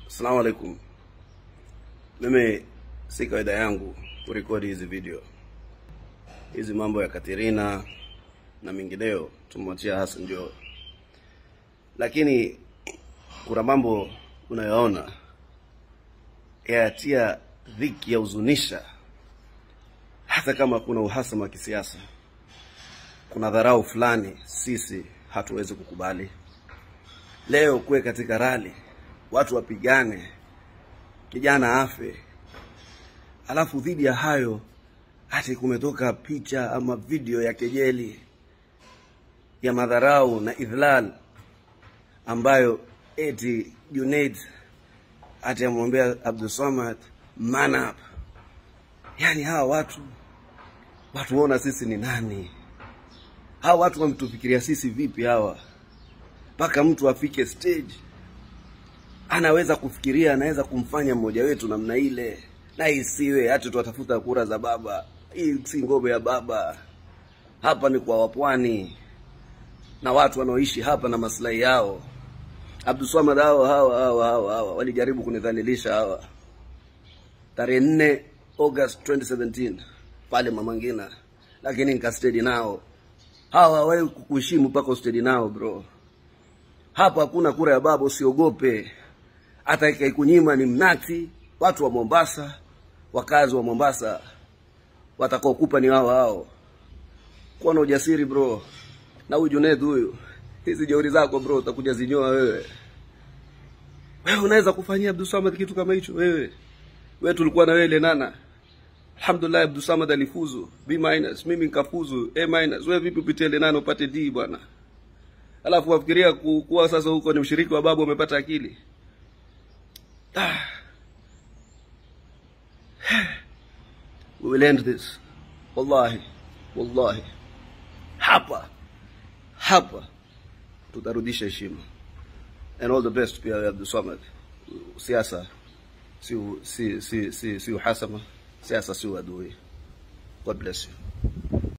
Assalamu alaikum. Mimi si kawaida yangu kurekodi hizi video, hizi mambo ya Katerina na mengineo tumwachia Hassan Joho, lakini kuna mambo unayoona yatia dhiki ya huzunisha, hata kama kuna uhasama wa kisiasa, kuna dharau fulani sisi hatuwezi kukubali. Leo kuwe katika rali watu wapigane, kijana afe, alafu dhidi ya hayo hati kumetoka picha ama video ya kejeli ya madharau na idhlal ambayo eti Junaid ati amwambia Abdulsamad man up. Yani hawa watu watuona sisi ni nani? Hawa watu wametufikiria sisi vipi hawa, mpaka mtu afike stage anaweza kufikiria anaweza kumfanya mmoja wetu namna ile, na isiwe hati tuwatafuta kura za baba. Hii si ngome ya baba, hapa ni kwa wapwani na watu wanaoishi hapa na maslahi yao. Abdulswamad hawa hawa hawa hawa hawa walijaribu kunidhalilisha hawa, tarehe nne August 2017 pale Mama Ngina, lakini nikastedi nao. Hawa hawawahi kukuheshimu mpaka ustedi nao bro. Hapa hakuna kura ya baba, usiogope. Hata ikaikunyima ni mnati. Watu wa Mombasa, wakazi wa Mombasa watakaokupa ni hao hao. Kuwa na ujasiri bro. Na huyu Junaid huyu, hizi jeuri zako bro, utakuja zinyoa wewe. Wewe unaweza kufanyia Abdulsamad kitu kama hicho wewe? Wewe tulikuwa na wewe Lenana. Alhamdulillah Abdulsamad alifuzu B minus, mimi nikafuzu A minus. Wewe vipi upitie Lenana upate D bwana? Alafu wafikiria ku- kuwa sasa huko ni mshiriki wa babu umepata akili. Ah. We will end this. Wallahi, wallahi. Hapa hapa tutarudisha heshima. And all the best pia Abdul Samad. Siasa si si si si, si uhasama, siasa si uadui. God bless you.